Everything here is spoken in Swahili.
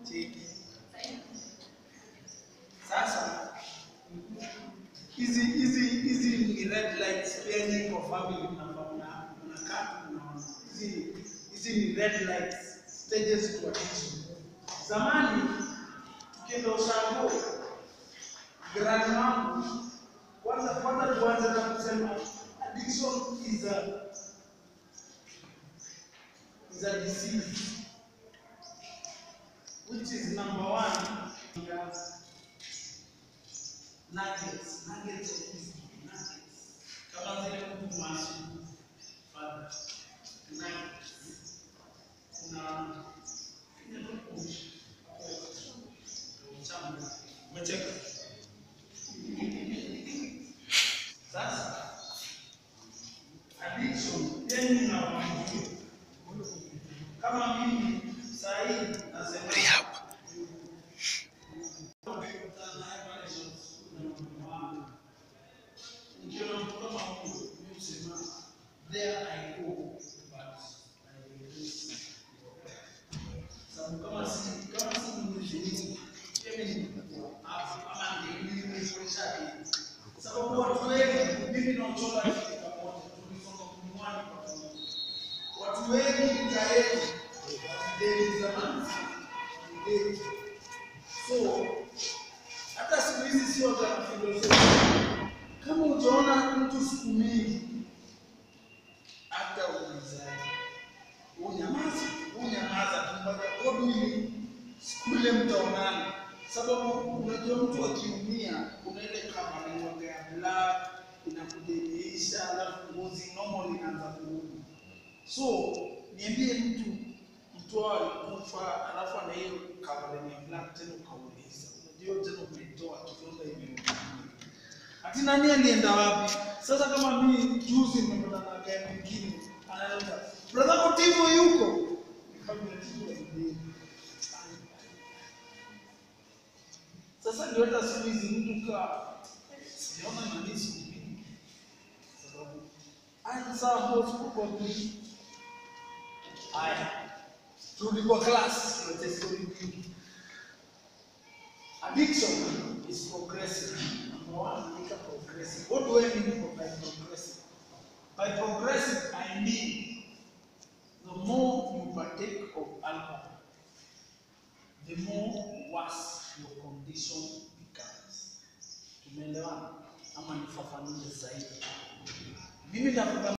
cheki. Sasa hizi hizi hizi ni red lights pia nyinyi kwa family mnafahamu na mnakaa mnaona. Hizi hizi ni red lights stages to addiction. Zamani tukienda ushago grani wangu kwanza kwanza tuanze na kusema addiction is a is a disease which is number one nuggets nuggets of wisdom nuggets kama zile kuku mashi father nuggets kuna umecheka sasa addiction yani unafahamu kama mimi saa hii nasema nikiona mtu kama huyo mimi husema there I go but I will lose. Sababu kama si kama si mwenyewe mimi ni hapa ama ndio nimefundisha sababu watu wengi mimi na uchola kitu pamoja tulisoma kumwani kwa pamoja watu wengi tayari deni zamani deni so hata siku hizi sio za filosofia kama utaona mtu siku mingi hata uulizaji unyamaza unyamaza tu mpaka kodwili siku ile mtaonana sababu unajua mtu akiumia kuna ile kama ni ya black inakudemeisha alafu ngozi normal inaanza kurudi so niambie mtu mtu alikufa alafu ana hiyo covering ya black tena ukauliza unajua tena umetoa kidonda hivi ati nani alienda wapi sasa kama mimi juzi nimepata na gari mwingine anaenda brother Kotivo yuko nikamwambia Tivo ndiye sasa ndio hata siku hizi mtu ka sijaona nani siku mingi sababu ansa most probably haya turudi kwa class tulete story nyingi addiction is progressive number one andika progressive what do I mean by progressive by progressive I mean the more you partake of alcohol the more worse your condition becomes. Tumeelewana ama nifafanue zaidi? Mimi nakupa